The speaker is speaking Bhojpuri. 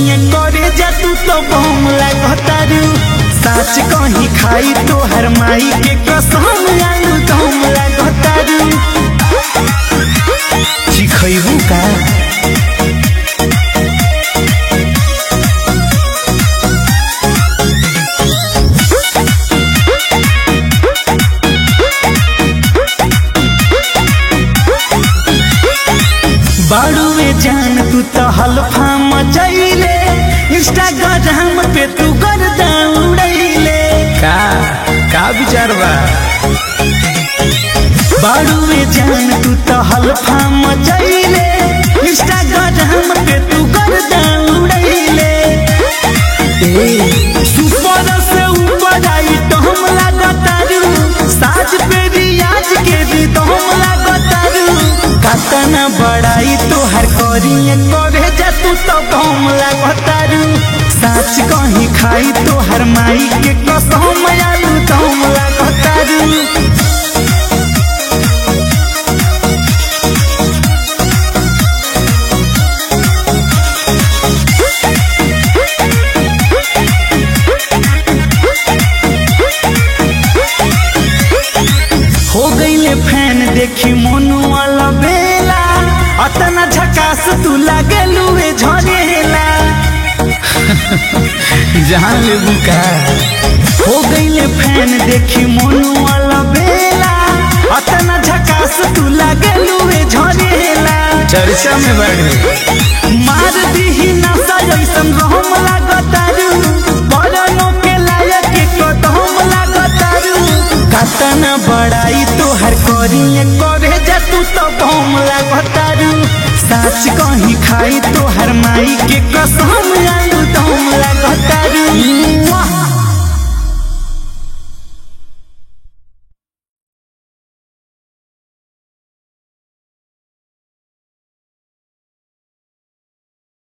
करिए करे जा तू तो बम लागतारू साच कहीं खाई तो हर माई के कसम आलू दम लागतारू चिखैबू का बाड़ुए जान तू तो हल्फा मचैले इंस्टाग्राम पे तू कर दौड़ैले का का विचार बा बाड़ुए जान तू तो हल्फा मचैले इंस्टाग्राम पे तू कर दौड़ैले सुपर से ऊपर आई तो हम लागतारू साज पे रियाज के भी तो हम लागतारू कतना बड़ाई तोहर करिए करे जा तू तो कम लागतारू साच कहीं खाई तोहर माई के कसम आलू दम लागतारू हो गईले फैन देखी मोनू वाला बेला अतना झकास तू लागे लुए झरेला जहाँ लेबू का हो गईले फैन देखी मोनू वाला बेला अतना झकास तू लागे लुए झरेला चर्चा में बढ़ गई मार दीही नशा जैसन रहम लागतारू बरनो के लायक के कदम लागतारू कतना बड़ाई तोहर करिए करे जा तू तो बम लागतारू साच कहीं खाई तोहर माई